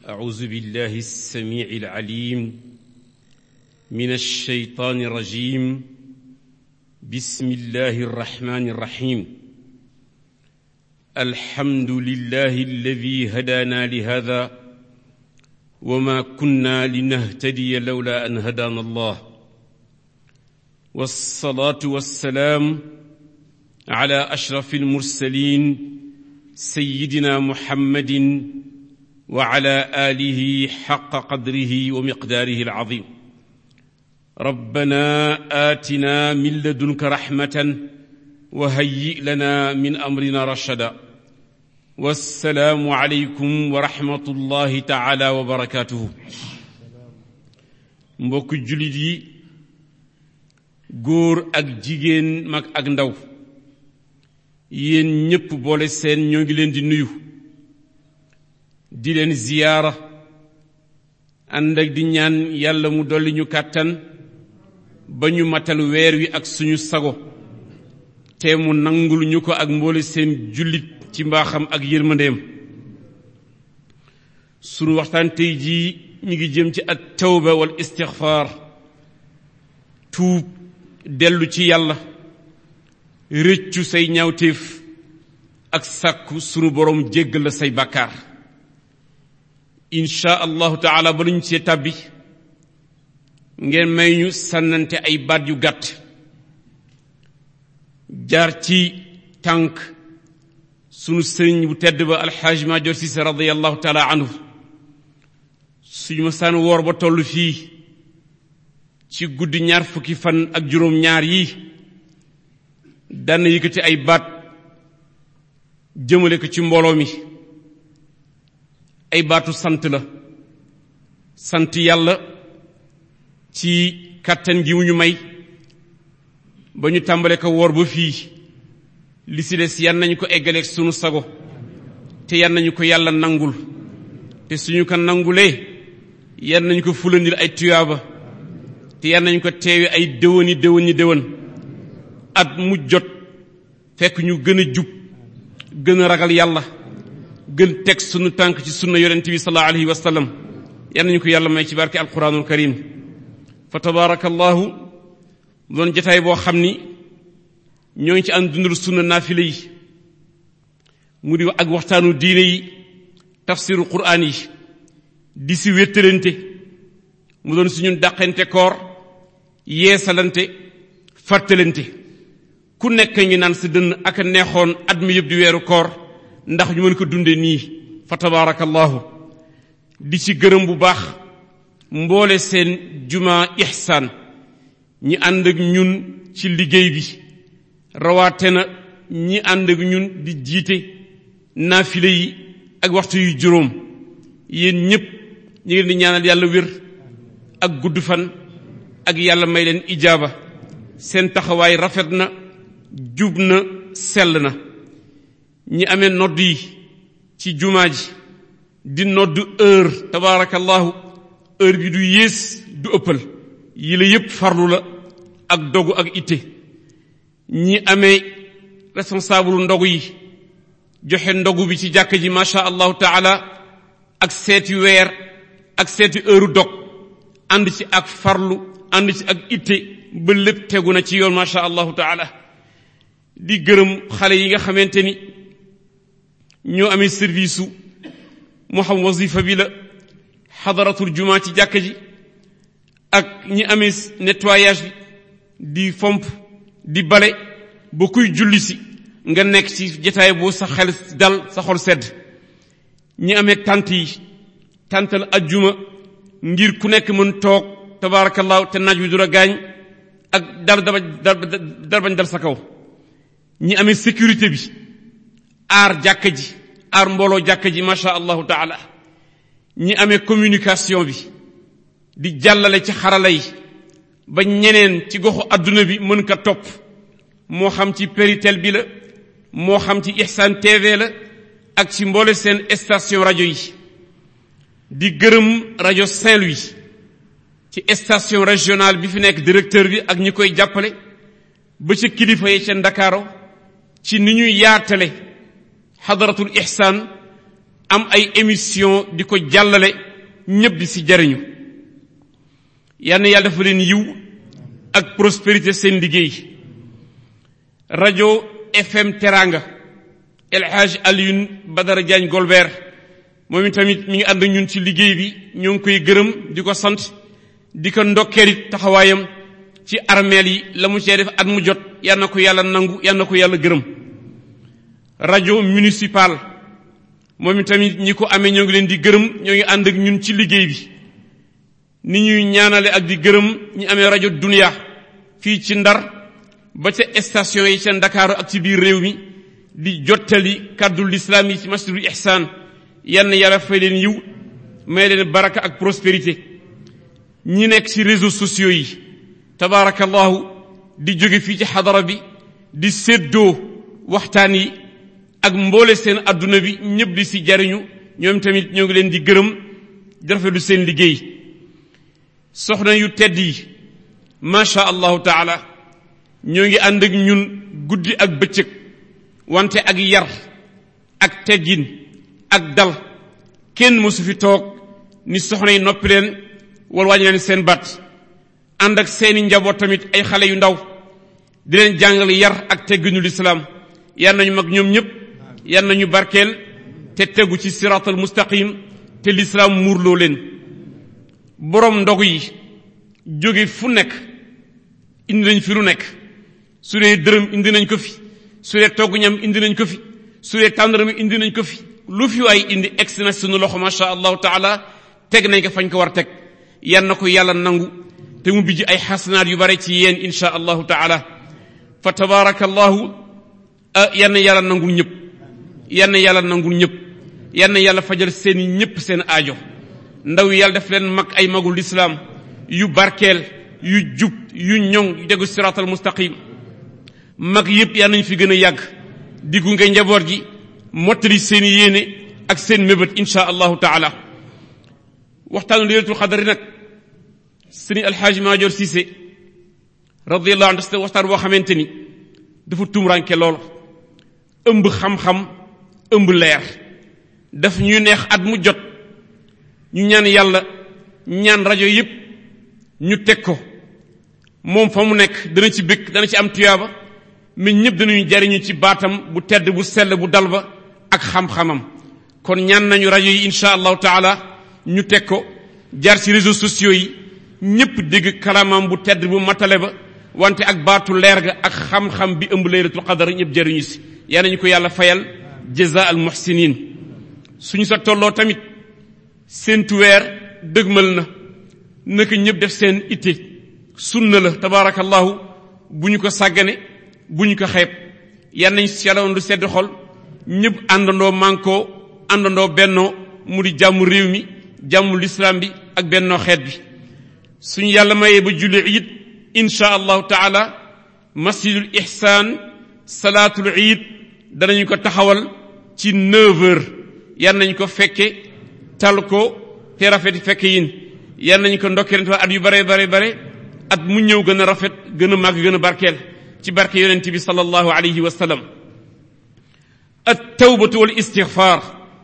أعوذ بالله السميع العليم من الشيطان الرجيم بسم الله الرحمن الرحيم الحمد لله الذي هدانا لهذا وما كنا لنهتدي لولا أن هدانا الله والصلاة والسلام على أشرف المرسلين سيدنا محمد وعلى آله حق قدره ومقداره العظيم ربنا آتنا من لدنك رحمة وهيئ لنا من أمرنا رشدا والسلام عليكم ورحمة الله تعالى وبركاته mbokk jullit yi góor ak jigéen mag ak ndaw yéen ñépp boole seen ñoo ngi leen di nuyu di leen ziyaara ànd ak di ñaan yàlla mu dolli ñu kàttan ba ñu matal weer wi ak suñu sago te mu nangul ñu ko ak mboole seen jullit ci mbaaxam ak yërmandeem sunu waxtaan tey jii ñu ngi jëm ci at tawba wal istixfaar tuub dellu ci yàlla rëccu say ñaawteef ak sàkku sunu boroom jéggal la say bàkkaar insha allahu taala ba luñ see tàbbi ngeen may ñu sànnante ay baat yu gàtt jaar ci tànk sunu sëriñ bu tedd ba alxaaj Maajoor Sise radiallahu taala anhu suñu ma saan woor ba toll fii ci guddi ñaar fukki fan ak juróom ñaar yi daan yëkkati ay baat jëmale ko ci mbooloo mi ay baatu sant la sant yàlla ci kàttan gi mu ñu may ba ñu tàmbale ko woor ba fii li si des yan nañu ko eggaleeg sunu sago te yan nañu ko yàlla nangul te suñu ko nangulee yan nañu ko fulandil ay tuyaaba te yan nañu ko teewe ay déwëni déwëni déwën at mu jot fekk ñu gën a jub gën a ragal yàlla gën teg sunu tànk ci sunna yonent bi sallallahu alayhi wa sallam yan nañu ko yàlla may ci barke alquranul karim fa tabaarakallahu doon jataay boo xam ni ñoo ngi ci ànd dundal sunna naafile yi mu di ak waxtaanu diine yi tafsiru quraan yi di si wéttalante mu doon suñu dàqante koor yeesalante fàttalante ku nekk ngi naan sa dënn ak a neexoon at mi yëpp di weeru koor ndax ñu mën ko dunde nii fa tabaarakallahu di ci gërëm bu baax mboole seen juma ihsaan ñi ànd ak ñun ci liggéey bi rawaate na ñi ànd ak ñun di jiite naafile yi ak waxtu yu juróom yéen ñépp ñu ngi leen di ñaanal yàlla wér ak gudd fan ak yàlla may leen ijaaba seen taxawaay rafet na jub na sell na ñi amee nodd yi ci jumaa ji di nodd heure tabaarakallahu heure bi du yées du ëppal yi la yépp farlu la ak dogu ak itte ñi amee responsable ndogu yi joxe ndogu bi ci jàkk ji macha allahu taala ak seeti weer ak seeti heure dog ànd ci ak farlu ànd ci ak itte ba lépp tegu na ci yoon macha allahu taala di gërëm xale yi nga xamante ni ñoo amee service su moo xam wasifa bi la xadaratul jumaa ci jàkk ji ak ñi amee nettoyage bi di fomp di bale ba kuy julli si nga nekk ci jataay boo sa xel dal sa xol sedd ñi amee tant yi tantal ajjuma ngir ku nekk mën toog tabaarakallaahu te naaj wi du la gaañ ak dal dal bañ dal sa kaw ñi amee sécurité bi aar jàkka ji aar mbooloo jàkka ji macha allahu taala ñi amee communication bi di jàllale ci xarala yi ba ñeneen ci goxu adduna bi mën ka topp moo xam ci Péritel bi la moo xam ci Ihsan TV la ak ci mboole seen station rajo yi di gërëm rajo Saint-Louis ci station régionale bi fi nekk directeur bi ak ñi koy jàppale ba ca kilifa yi ca Ndakaaro ci ni ñuy yaatale xadaratul ihsaan am ay émission di ko jàllale ñëpp di si jariñu yal na yàlla dafa leen yiw ak prospérité seen liggéey rajo FM Teranga El Hadj Alioune Badara Diagne Golbert moom itamit mi ngi ànd ñun ci liggéey bi ñoo ngi koy gërëm di ko sant di ko ndokkeelit taxawaayam ci armeel yi la mu cee def at mu jot yal na ko yàlla nangu yal na ko yàlla gërëm rajo municipal moom itamit ñi ko amee ñoo ngi leen di gërëm ñoo ngi ànd ak ñun ci liggéey bi ni ñuy ñaanale ak di gërëm ñi amee rajo dunia fii ci ndar ba ca station yi ca ndakaaru ak ci biir réew mi di jottali kàddu lislaam yi ci masjidul ihsaan yann yàlla fay leen yiw may leen baraka ak prospérité ñi nekk ci réseaux sociaux yi tabaarakallahu di jóge fii ci xadara bi di séddoo waxtaan yi ak mboole seen adduna bi ñëpp di si jariñu ñoom tamit ñoo ngi leen di gërëm di rafetlu seen liggéey soxna yu tedd yi macha allahu taala ñoo ngi ànd ak ñun guddi ak bëccëg wante ak yar ak teggin ak dal kenn mësu fi toog ni soxna yi noppi leen wala wàññi leen seen baat ànd ak seeni njaboot tamit ay xale yu ndaw di leen jàngal yar ak tegginu lislaam yar nañu mag ñoom ñëpp yar nañu barkeel te tegu ci siraatal mustaqim te lislaam muurloo leen boroom ndogu yi jóge fu nekk indi nañ fi lu nekk su dee dërëm indi nañ ko fi su dee togg ñam indi nañ ko fi su dee tàndarami indi nañ ko fi lu fi waay indi egsi na sunu loxo masha allahu taala teg nañ ko fañ ko war teg yan na ko yàlla nangu te mu bijji ay xasanaat yu bare ci yéen insha allahu taala fa tabaraka allahu yan na yàlla nangul ñëpp yan na yàlla nangul ñëpp yan na yàlla fajal seen ñëpp seen aajo ndaw yi yàlla def leen mag ay magul lislaam yu barkeel yu jub yu ñoŋ yu degu siraatal mustaqim mag yëpp yal nañ fi gën a yàgg di gunge njaboot gi mottali seen yéene ak seen mébét insha allahu taala waxtaanu laylatul xadari nag sëriñ alxaaji maajoor Cissé radiallahu anhu waxtaan boo xamante ni dafa tumranke lool ëmb xam-xam ëmb leer daf ñuy neex at mu jot ñu ñaan yàlla ñaan rajo yépp ñu teg ko moom fa mu nekk dana ci bëgg dana ci am tuyaaba mais ñëpp danañu jariñu ci baatam bu tedd bu sell bu dal ba ak xam-xamam kon ñaan nañu rajo yi insha allahu taala ñu teg ko jaar ci réseaux sociaux yi ñëpp dégg kalamam bu tedd bu matale ba wante ak baatu leer ga ak xam-xam bi ëmb laylatul qadar ñëpp jariñu si yaa nañu ko yàlla fayal jaza al muhsinin suñu sa tolloo tamit seentu weer dëgmal na naka ñëpp def seen itte sunna la tabaarakallahu bu ñu ko sàggane bu ñu ko xeeb yan nañ si yàlla lu sedd xol ñëpp àndandoo mànkoo àndandoo bennoo mu di jàmm réew mi jàmm lislaam bi ak bennoo xeet bi suñu yàlla mayee ba julli iid insha allahu taala masjidul ihsaan salaatul iid danañu ko taxawal ci 9 heures yan nañ ko fekke tal ko te rafet fekke yin yan nañ ko ndokkee at yu bare bare bare at mu ñëw gën a rafet gën a màgg gën a barkeel ci barke yonent bi sallallahu alayhi wa sallam at tawbatu wal istixfaar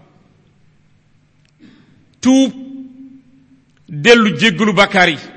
tuub dellu jéggalu bàkkaar yi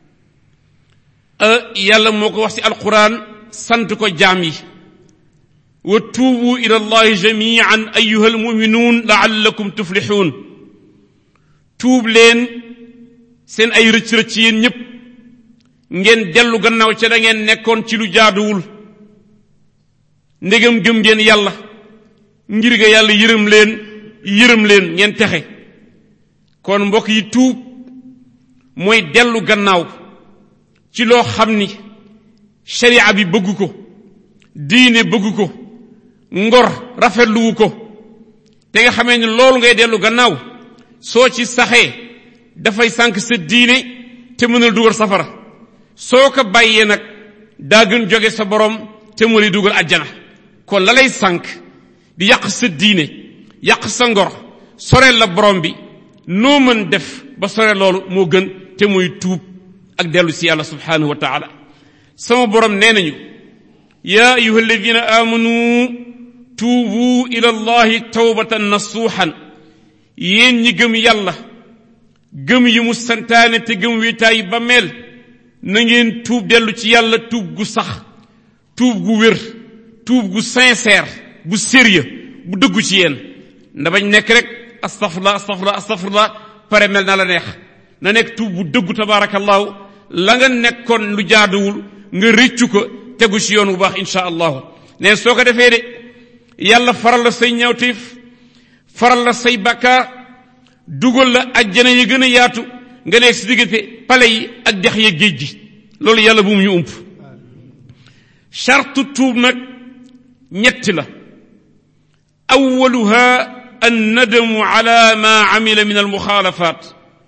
yàlla moo ko wax ci alquran sant ko jaam yi wa tuubu ila allahi jamian ayuha almuminuun laallakum tuflixuun tuub leen seen ay rëcc-rëcc yéen ñépp ngeen dellu gannaaw ca da ngeen nekkoon ci lu jaaduwul ndegam gëm ngeen yàlla ngir ga yàlla yërëm leen yërëm leen ngeen texe kon mbokk yi tuub mooy dellu gannaaw ci loo xam ni sharia bi bëgg ko diine bëgg ko ngor rafetluwu ko te nga xamee ni loolu ngay dellu gannaaw soo ci saxee dafay sànq sa diine te mënal dugal safara soo ko bàyyee nag daa gën jóge sa borom te mu lay dugal àjjana kon la lay sànq di yàq sa diine yàq sa ngor soreel la borom bi noo mën def ba sore loolu moo gën te muy tuub ak dellu si yàlla subhanahu wa taala sama borom nee nañu yaa ayuha alladina amanu tuubu ila allahi tawbatan nasuuxan yéen ñi gëm yàlla gëm yi mu santaane te gëm wéetaay ba mel na ngeen tuub dellu ci yàlla tuub gu sax tuub gu wér tuub gu sincère bu sérieux bu dëggu ci yéen nda bañ nekk rek astafurlah astafurlah astafurlah pare mel na la neex na nekk tuub bu dëggu tabarakallahu la nga nekkoon lu jaaduwul nga rëccu ko tegu ci yoon bu baax insha allahu ne soo ko defee de yàlla faral la say ñawteef faral la say bakkaar dugal la ajjana yi gën a yaatu nga nekk si diggante pale yi ak dex ya géej gi loolu yàlla bu mu ñu ump chartu tuub nag ñetti la awaluha annadamu ala ma amila min almuxaalafat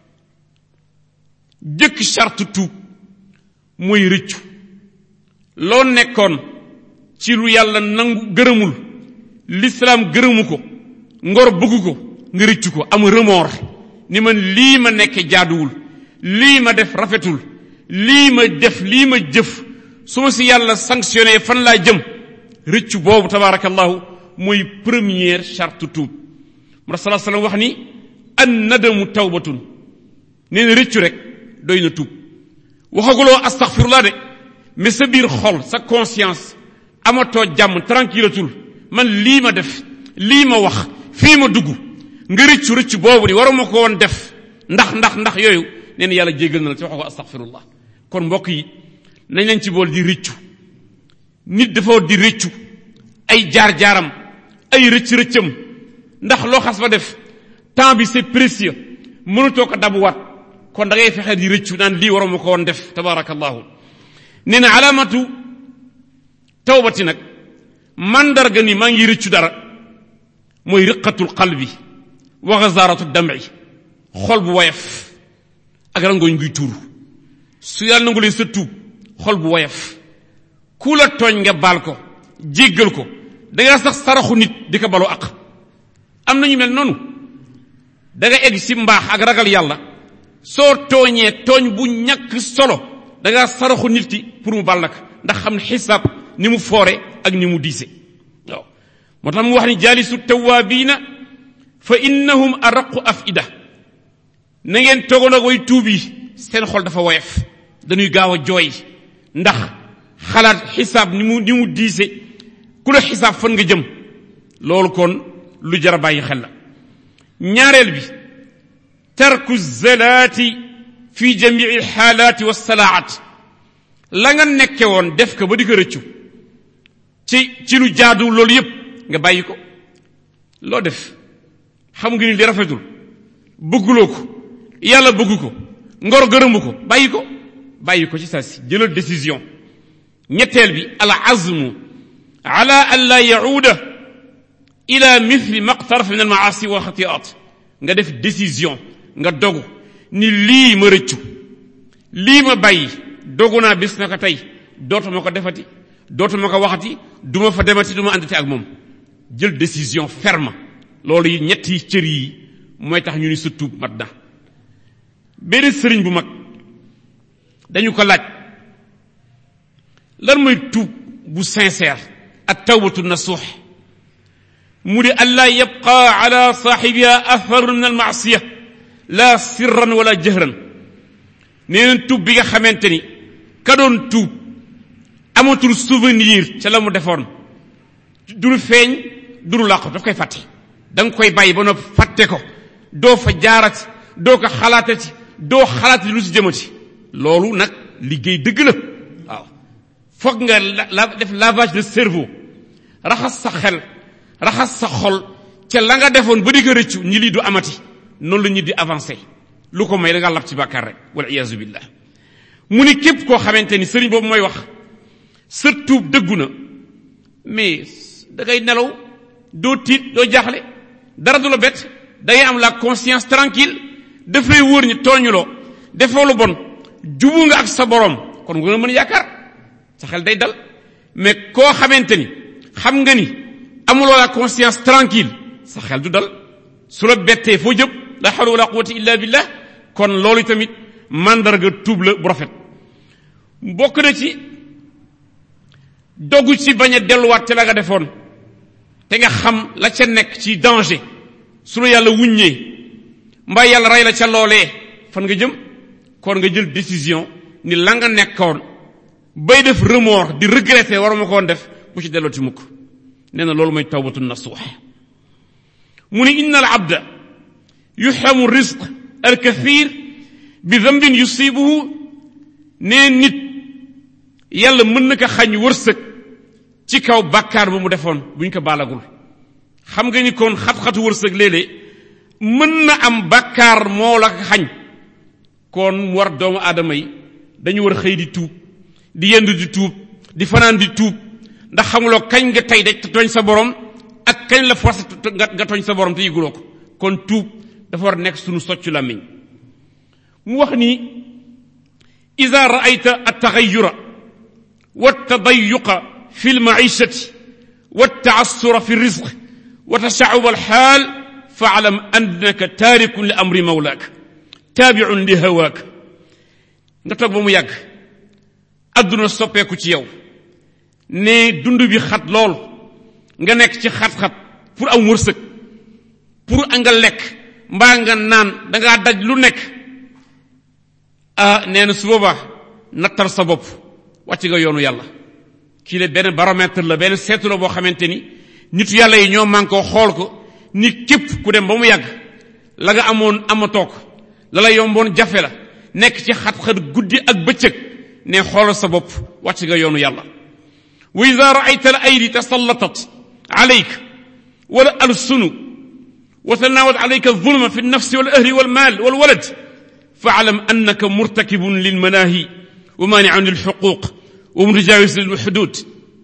jëkk charte tuub mooy rëccu loo nekkoon ci lu yàlla nangu gërëmul lislaam gërëmu ko ngor bëggu ko nga rëccu ko am remords ni man lii ma nekke jaaduwul lii ma def rafetul lii ma def lii ma jëf su ma si yàlla sanctionné fan laa jëm rëccu boobu tabaarakallahu mooy première charte tuub mu rasul sallam wax ni an nadamu tawbatun nee na rëccu rek doy na tuub waxaguloo astaghfirullah de mais sa biir xol sa conscience amatoo jàmm tranquillatul man lii ma def lii ma wax fii ma dugg nga rëccu rëccu boobu ni waruma ko woon def ndax ndax ndax yooyu nee na yàlla jéggal na la ci wax ko astaghfirullah kon mbokk yi nañ leen ci bool di rëccu nit dafa di rëccu ay jaar-jaaram ay rëcc-rëccam ndax loo xas ba def temps bi c'est précieux mënutoo ko dabuwaat kon da ngay fexe di rëccu naan lii waruma ko woon def tabarakallahu nee na alaamatu tawbati nag mandarga ni maa ngi rëccu dara mooy riqatul qalbi wa ghazaaratu dam'i xol bu woyof ak rangooñ guy tuuru su yàlla nangu leen sa tuub xol bu woyof ku la tooñ nga baal ko jéggal ko da nga sax saraxu nit di ko balu ak am nañu mel noonu da nga egg ci mbaax ak ragal yàlla soo tooñee tooñ bu ñàkk solo da nga saraxu nit ki pour mu bal ndax xam ne xisaab ni mu foore ak ni mu diise waaw moo tax mu wax ni jaalisu tawaabiina fa innahum araqu afida na ngeen toogoon ak way tuub yi seen xol dafa woyof dañuy gaaw a jooy ndax xalaat xisaab ni mu ni mu diise ku la xisaab fan nga jëm loolu kon lu jar a bàyyi xel la ñaareel bi tarku zalaati fi jamii alxaalaati wassalaat la nga nekke woon def ko ba di ko rëccu ci ci lu jaadu loolu yépp nga bàyyi ko loo def xam nga ni li rafetul bëgguloo ko yàlla bëggu ko ngor gërëmu ko bàyyi ko bàyyi ko ci saa si jëlal décision ñetteel bi al azmu ala an la yauda ila mithli maqtaraf min al maasi wa xatiat nga def décision nga dogu ni lii ma rëccu lii ma bàyyi dogu naa bis na ko tey dootuma ko defati dootuma ko waxati duma fa demati duma àndati ak moom jël décision ferme loolu yi ñetti cër yi mooy tax ñu ni sa tuub mat na benn sëriñ bu mag dañu ko laaj lan mooy tuub bu sincère ak tawbatu nasuux mu di allaa yabqa ala saaxibiha atharun min almaasiya la sirran wala jëhran nee na tuub bi nga xamante ni ka doon tuub amatul souvenir ca la mu defoon du lu feeñ du lu làqu daf koy fàtte da nga koy bàyyi ba noppi fàtte ko doo fa jaarati doo ko xalaatati doo xalaatati lu si jëmati loolu nag liggéey dëgg la waaw foog nga la def lavage de cerveau raxas sa xel raxas sa xol ca la nga defoon ba di ko rëccu ñi lii du amati noonu la ñu di avancé lu ko may da nga lab ci bàkkaar rek wal iyaazu billah mu ni képp koo xamante ni sëriñ boobu mooy wax sa tuub dëggu na mais da ngay nelaw doo tiit doo jaaxle dara du la bett da ngay am la conscience tranquille daf lay wóor ñi tooñuloo defoo lu bon jubu nga ak sa borom kon nga mën yaakaar sa xel day dal mais koo xamante ni xam nga ni amuloo la conscience tranquille sa xel du dal su la bettee foo jëm la hawla wala quwwata illa billah kon loolu tamit mandarga tuub la bu rafet bokk na ci dogu ci bañ a delluwaat ci la nga defoon te nga xam la ca nekk ci danger su la yàlla wuññee mbaa yàlla rey la ca loolee fan nga jëm kon nga jël décision ni la nga nekkoon bay def remords di regretter waruma koon def bu ci delloo ci mukk nee na loolu mooy tawbatu nasuux mu ni inna al abda yuxramu rizq al kathir bi dambin yusibuhu nee nit yàlla mën na ko xañ wërsëg ci kaw bàkkaar bu mu defoon bu ñu ko baalagul xam nga ni kon xat-xatu wërsëg léeg-léeg mën na am bàkkaar moo la ko xañ kon mu war doomu aadama yi dañu war xëy di tuub di yendu di tuub di fanaan di tuub ndax xamuloo kañ nga tey de tooñ sa borom ak kañ la force nga tooñ sa borom te yëguloo ko kon tuub dafa war nekk sunu soccu làmmiñ mu wax ni ida raayta altaxayura waltadayuqa fi lmaishati waltaassura fi lrizq wa tashacuba alxaal faalam annaka taarikun li amri mawlaak taabiun li hawaak nga toog ba mu yàgg adduna soppeeku ci yow ne dund bi xat lool nga nekk ci xat-xat pour am wërsëg pour nga lekk mbaa nga naan dangaa daj lu nekk ah nee na su boobaa nattal sa bopp wàcc nga yoonu yàlla kii la benn baromètre la benn seetu la boo xamante ni nitu yàlla yi ñoo man koo xool ko ni képp ku dem ba mu yàgg la nga amoon amatoo ko la la yomboon jafe la nekk ci xat-xat guddi ak bëccëg ne xoolal sa bopp wàcc nga yoonu yàlla wa ida raayta al aydi tasallatat alayk wala alsunu wa tanawat alayka alzulma fi alnafsi walahli walmaal walwalad faalam annaka murtakibun lilmanaahi wa maaniun lilxuquq wa mutajawis lilxudud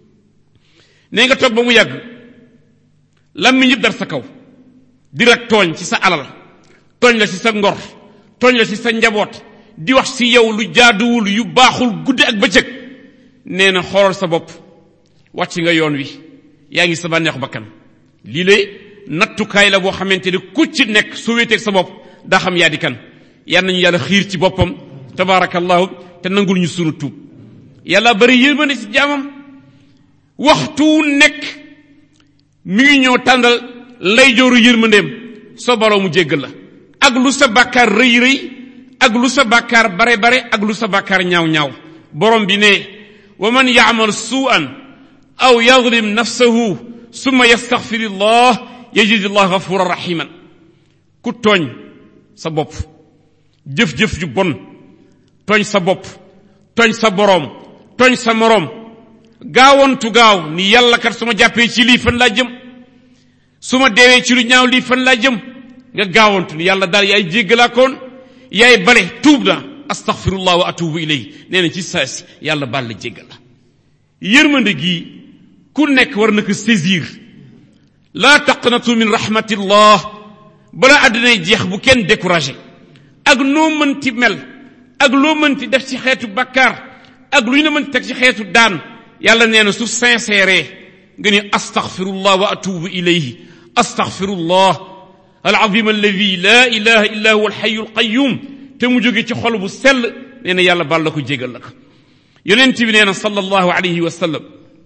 nee nga toog ba mu yàgg lammiñ yëpp dar sa kaw di la tooñ ci sa alal tooñ la ci sa ngor tooñ la ci sa njaboot di wax ci yow lu jaaduwul yu baaxul guddi ak bëccëg nee na xoolal sa bopp wàcc nga yoon wi yaa ngi sa bànneexu bakkan lii lay nattukaay la boo xamante ni ku ci nekk soo wéeteeg sa bopp daa xam yaa di kan yal nañu yàlla xiir ci boppam tabaarakallahu te nangul ñu sunu tuub yàlla bari yërmande ci jaamam waxtu nekk mi ngi ñëw tàndal lay jooru yërmandeem soo baroo mu jéggal la ak lu sa bàkkaar rëy rëy ak lu sa bàkkaar bare bare ak lu sa bàkkaar ñaaw ñaaw borom bi ne wa man yaamal suu'an aw yadlim nafsahu summa yastaxfirillah yajidillah gafuran rahiman ku tooñ sa bopp jëf-jëf ju bon tooñ sa bopp tooñ sa boroom tooñ sa moroom gaawantu gaaw ni yàlla kat su ma jàppee ci lii fan laa jëm su ma deewee ci lu ñaaw lii fan laa jëm nga gaawantu ni yàlla daal yaay jéggalaakoon yaay bale tuub na astaghfirullah wa atubu ilay nee na ci saasi yàlla baal la jéggal la yërmande gii ku nekk war na ko saisir laa taqnatu min rahmatillah bala àddinay jeex bu kenn découragé ak noo mënti mel ak loo mënti def ci xeetu bakkaar ak lu ñu la mënti teg ci xeetu daan yàlla nee na su sincère nga ni astaghfirullah wa atubu ilayhi astaghfirullah alazim alladi la ilaha illa huwa alxayu alqayum te mu jóge ci xol bu sell nee na yàlla baal la ko jégal la ko yonent bi nee na sallallahu alayhi wa sallam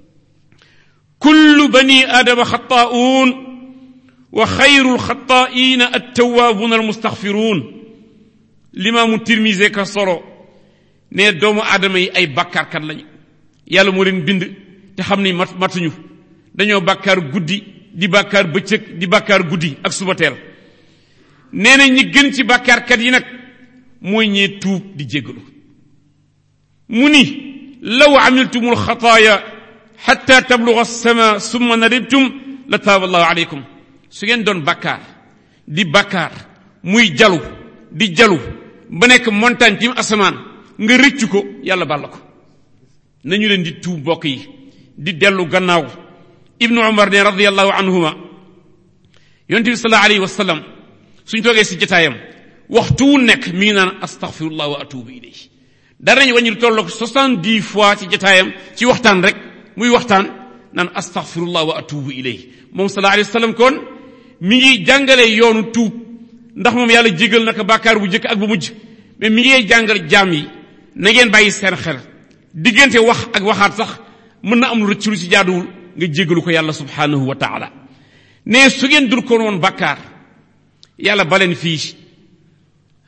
kullu bani aadama xataa'uun wa xayru alxataa'iina attawaabuuna almustaxfiruun limaamu tirmise ka solo ne doomu aadama yi ay bàkkaarkat lañu yàlla moo leen bind te xam ni mat matuñu dañoo bàkkaar guddi di bàkkaar bëccëg di bàkkaar guddi ak suba teel nee na ñi gën ci bàkkaarkat yi nag mooy ñee tuub di jéggalu mu ni law amiltum alxataaya xatta tabluga alsama summa nadibtum la taaba allahu aleykum su ngeen doon bàkkaar di bàkkaar muy jalu di jalu ba nekk montagne tim asamaan nga rëccu ko yàlla bàll ko nañu leen di tuub mbokk yi di dellu gannaaw ibnu umar ne radiallahu anhuma yonente bi sallallahu alayhi wa sallam suñ toogee si jataayam waxtu wu nekk mi ngi naan astaghfirullah wa atubu ilayhi dara nañu wàññi lu tolloog soixante-dix fois ci jataayam ci waxtaan rek muy waxtaan naan astaghfirullah wa atubu ilayhi moom sallallahu alayhi wa sallam kon mi ngi jàngale yoonu tuub ndax moom yàlla jégal naka bàkkaar bu njëkk ak bu mujj mais mi ngi jàngal jaam yi na ngeen bàyyi seen xel diggante wax ak waxaat sax mën na am lu rëcc lu ci jaaduwul nga jégalu ko yàlla subhanahu wa taala ne su ngeen dul ko woon bàkkaar yàlla baleen fii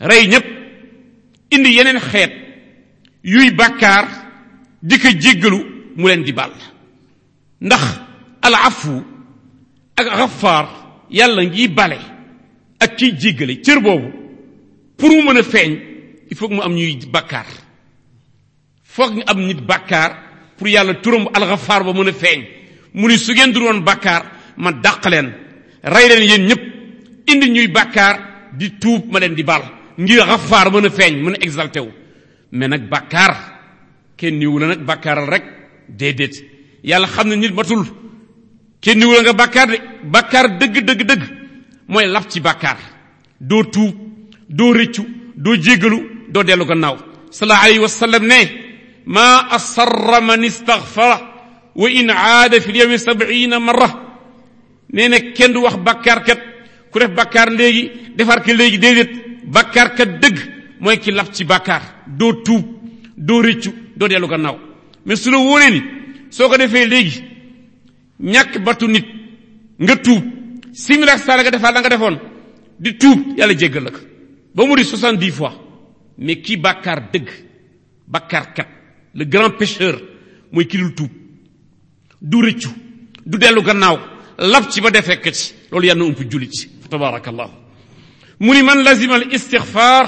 rey ñépp indi yeneen xeet yuy bàkkaar di ko jéggalu mu leen di baal ndax al afu ak xafaar yàlla ngi bale ak kiy jéggale cër boobu pour mu mën a feeñ il faut que mu am ñuy bàkkaar foog ñu am nit bàkkaar pour yàlla turam alxafaar ba mën a feeñ mu ni su ngeen du woon bàkkaar ma dàq leen rey leen yéen ñëpp indi ñuy bàkkaar di tuub ma leen di baal ngir xafaar mën a feeñ mën a exalté wu mais nag bàkkaar kenn niwu la nag bàkkaaral rek déedéet yàlla xam ne nit matul kenn niwu la nga bàkkaar de bàkkaar dëgg dëgg dëgg mooy laf ci bàkkaar doo tuub doo rëccu doo jéggalu doo dellu gannaaw sallallahu alayhi wa sallam ne ma asarra man istaghfara wa in aada fi lyawmi sab'ina marra nee na kenn du wax bàkkaarkat ku def bàkkaar léegi defar ko léegi déedéet bàkkaarkat dëgg mooy ki laf ci bàkkaar doo tuub doo rëccu doo dellu gannaaw mais su la wóoree ni soo ko defee léegi ñàkk batu nit nga tuub simila sala nga defaat la nga defoon di tuub yàlla jéggal la ko ba mu di soixante-dix fois mais kii bàkkaar dëgg bàkkaarkat le grand pécheur mooy ki dul tuub du rëccu du dellu gannaaw lab ci ba defee ko ci loolu yàlla na ump jullit fa tabarakallahu mu ni man lazima al istixfar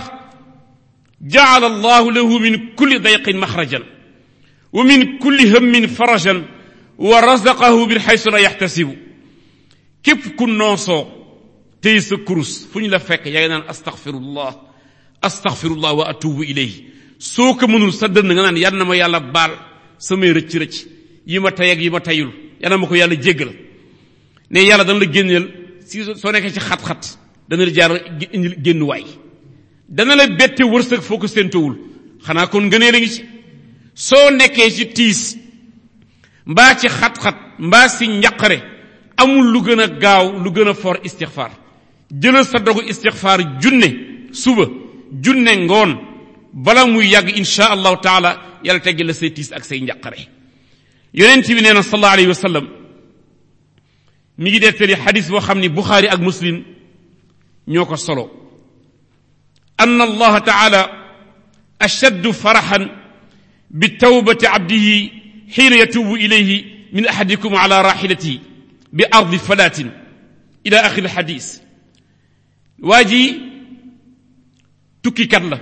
jaala allahu lahu min kulli dayqin maxrajan wa min kulli hammin farajan wa razaqahu min xaysu la yaxtasibu képp ku noosoo tey sa kurus fu ñu la fekk yaa ngi naan astaxfirullah astaxfirullah wa atubu ilayhi soo ko mënul sa dënn nga naan yal na ma yàlla baal samay rëcc-rëcc yi ma tey ak yi ma teyul yal na ma ko yàlla jéggal ne yàlla dana la génneel si soo nekkee ci xat-xat dana la jaar génnuwaay dana la bette wërsëg foo ko séentowul xanaa kon ngënee la ngi ci soo nekkee ci tiis mbaa ci xat-xat mbaa si njaqare amul lu gën a gaaw lu gën a for istixfaar jëlal sa dogu istixfaar junne suba junne ngoon bala muy yàgg insha allahu taala yàlla teggi la say tiis ak say njaqare yonent bi nee na sallallahu alayhi wa sallam mi ngi dettali xadis boo xam ni buxaari ak muslim ñoo ko solo anna allaha taala ashaddu faraxan bi tawbati abdihi xiina yatubu ilayhi min ahadikum ala raxilatihi bi ardi falatin ila axiri xadis waa ji tukkikat la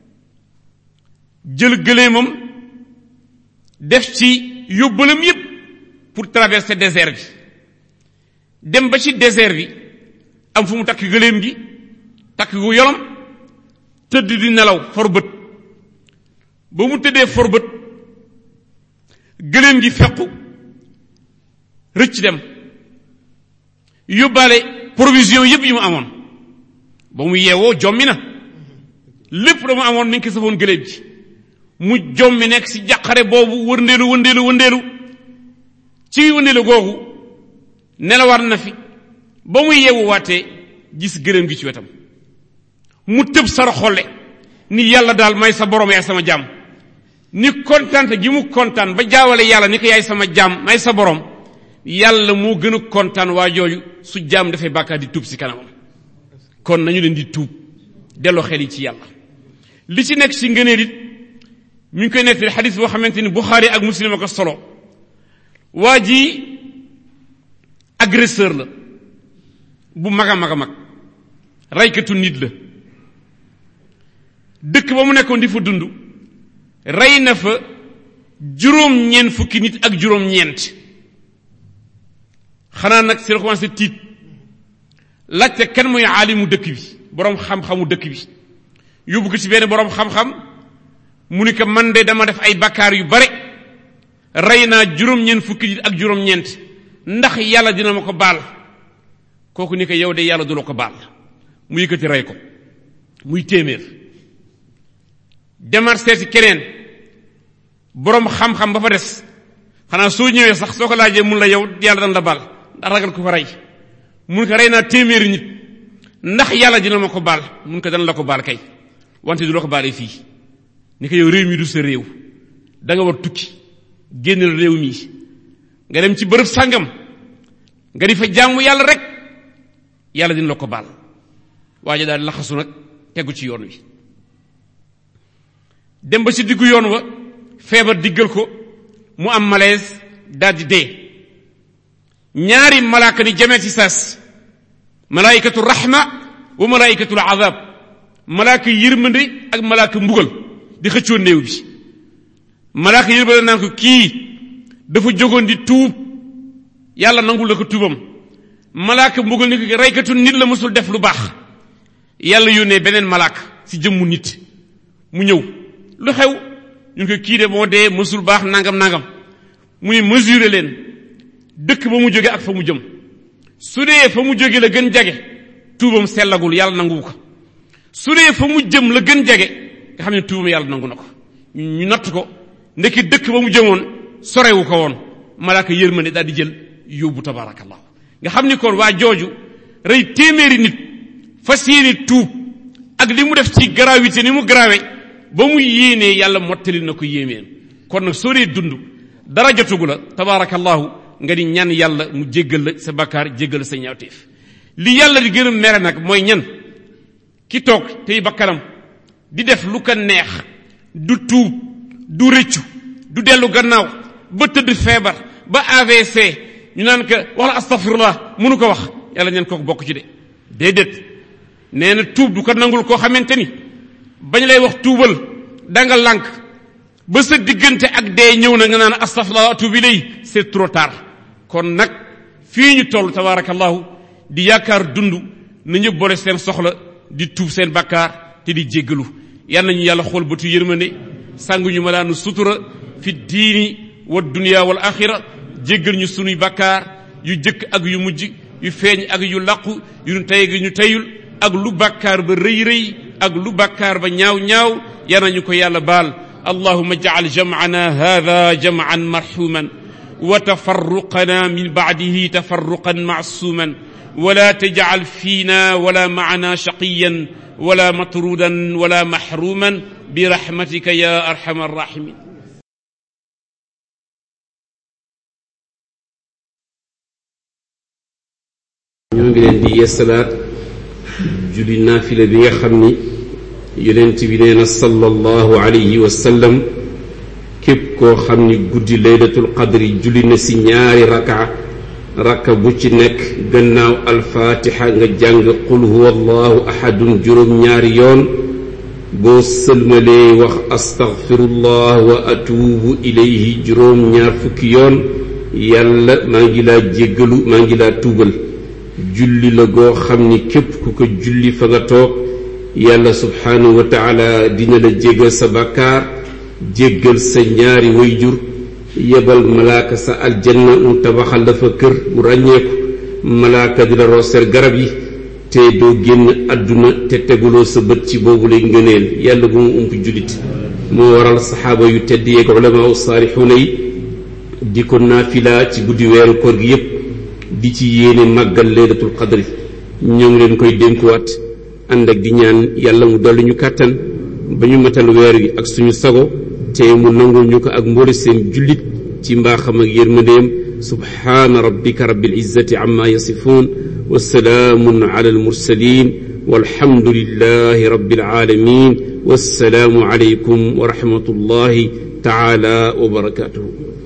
jël gëléemam def ci yóbbalam yépp pour traverser désert bi dem ba ci désert bi am fu mu takk gëléem gi takk gu yolom tëdd di nelaw for bët ba mu tëddee for bët gëléem gi fequ rëcc dem yóbbaale provision yépp yi mu amoon ba mu yeewoo jommi na lépp da mu amoon mi ngi ko safoon gëléem gi mu jommi nekk ci jàqare boobu wëndeelu wëndeelu wëndeelu ci wëndeelu googu nelawaat na fi ba mu yeewu waatee gis gëléem gi ci wetam mu tëb sara xolle ni yàlla daal may sa borom yaay sama jaam ni kontaante gi mu kontaan ba jaawale yàlla ni ko yaay sama jaam may sa borom yàlla moo gën a kontaan waa jooju su jaam dafay bàkkaar di tuub si kanamam kon nañu leen di tuub delloo xel yi ci yàlla li ci nekk ci ngëneel it mi ngi koy nettali xadis boo xamante ni Buxaari ak Muslim a ko solo waa ji agresseur la bu mag a mag a mag raykatu nit la dëkk ba mu nekkoon di fa dund rey na fa juróom-ñeent fukki nit ak juróom-ñeent xanaa nag si la commencé tiit laajte kan mooy aalimu dëkk bi boroom xam-xamu dëkk bi yóbbu ko ci benn boroom xam-xam mu ni ko man de dama def ay bakkaar yu bare rey naa juróom-ñeent fukki nit ak juróom-ñeent ndax yàlla dina ma ko baal kooku ni ko yow de yàlla du la ko baal mu yëkkati rey ko muy téeméer demaat seeti keneen boroom xam-xam ba fa des xanaa soo ñëwee sax soo ko laajee mun la yow yàlla dana la baal ndax ragal ko fa rey mun ko rey naa téeméeri nit ndax yàlla dina ma ko baal mun ko dana la ko baal kay wante du la ko baalee fii ni ko yow réew mi du sa réew da nga war tukki génnal réew mi nga dem ci bërëb sàngam nga di fa jaamu yàlla rek yàlla dina la ko baal waaja daal laxasu nag tegu ci yoon wi dem ba ci diggu yoon wa feebar diggal ko mu am malaise daldi dee ñaari malaaka ni jamee ci saas malaayikatu rahma wa malaayikatul azab malaaka yërmande ak malaaka mbugal di xëccoo néew bi malaaka yërmande naan ko kii dafa jógoon di tuub yàlla nangul la ko tuubam malaaka mbugal ni ko reykatu nit la mësul def lu baax yàlla yónnee beneen malaaka ci jëmmu nit mu ñëw lu xew ñu ko kii de moo dee mësul baax nangam nangam mu ne mesurer leen dëkk ba mu jóge ak fa mu jëm su dee fa mu jóge la gën jage tuubam sellagul yàlla nanguwu ko su dee fa mu jëm la gën jage nga xam ne tuubam yàlla nangu na ko ñu natt ko ndekki dëkk ba mu jëmoon sorewu ko woon malaaka yërmande daal di jël yóbbu tabaarakallahu nga xam ni kon waa jooju rey téeméeri nit fas yéene tuub ak li mu def ci gravité ni mu grave ba mu yéenee yàlla mottali na ko yéemeen kon nag soo dee dund dara jotugu la tabaarakallahu nga di ñaan yàlla mu jéggal la sa bakkaar jéggal la sa ñaawteef li yàlla di gën a mere nag mooy ñan ki toog tey bakkanam di def lu ko neex du tuub du rëccu du dellu gannaaw ba tëdd feebar ba AVC ñu naan ko wax la astafirullah mënu ko wax yàlla ñeen kooku bokk ci de déedéet nee na tuub du ko nangul koo xamante ni bañ lay wax tuubal danga lànk ba sa diggante ak dee ñëw na nga naan astafirullah atuub ilay c'est trop tard kon nag fii ñu toll tabaarakallahu di yaakaar dund na ñëpp boole seen soxla di tuub seen bakkaar te di jéggalu yal nañu yàlla xool bëtu yërmande sànguñu ma daanu sutura fi diini wa dunya wal axira jéggal ñu sunuy bakkaar yu jëkk ak yu mujj yu feeñ ak yu laqu yu ñu tey gi ñu teyul ak lu bakkaar ba rëy rëy ak lu bakkaar ba ñaaw ñaaw yal nañu ko yàlla baal allahuma jacal jamcana hada jamcan marxuman wa tafarruqana min bacdihi tafarruqan macsuuman ولا تجعل فينا ولا معنا شقيا ولا مطرودا ولا محروما برحمتك يا ارحم الراحمين ñoo ngi leen di yeesalaat julli naafila bi nga xam ni yonent bi nee na sallallahu alayhi wa sallam képp koo xam ni guddi laylatul qadri julli na si ñaari raka rakka bu ci nekk gannaaw alfaatixa nga jàng qul huwa allahu ahadun juróom ñaari yoon boo sëlmalee wax astaghfirullah wa atuubu ilayhi juróom ñaar fukki yoon yàlla maa ngi laa jéggalu maa ngi laa tuubal julli la goo xam ni képp ku ko julli fa nga toog yàlla subhaanahu wa taala dina la jéggal sa bàkkaar jéggal sa ñaari wayjur yebal malaaka sa aljanna mu tabaxal la fa kër bu ràññeeku malaaka di la rooseer garab yi te doo génn àdduna te teguloo sa bët ci boobu lay ngëneel yàlla bu mu ump jullit moo waral saxaaba yu tedd yeeg ulamaa saalixuuna yi di ko naafila ci guddi weeru koor gi yépp di ci yéene màggal laylatul qadri ñoo ngi leen koy dénkuwaat ànd ak di ñaan yàlla mu dolli ñu kàttan ba ñu matal weer wi ak suñu sago te mu nangul ñu ko ak mboole seen jullit ci mbaaxam ak yërmandeem subhaana rabbika rabbil izzati amma yasifuun wa salaamun ala almursalin walhamdulillahi rabbil alamin wassalaamu alaykum wa rahmatullahi taala wa barakatuhu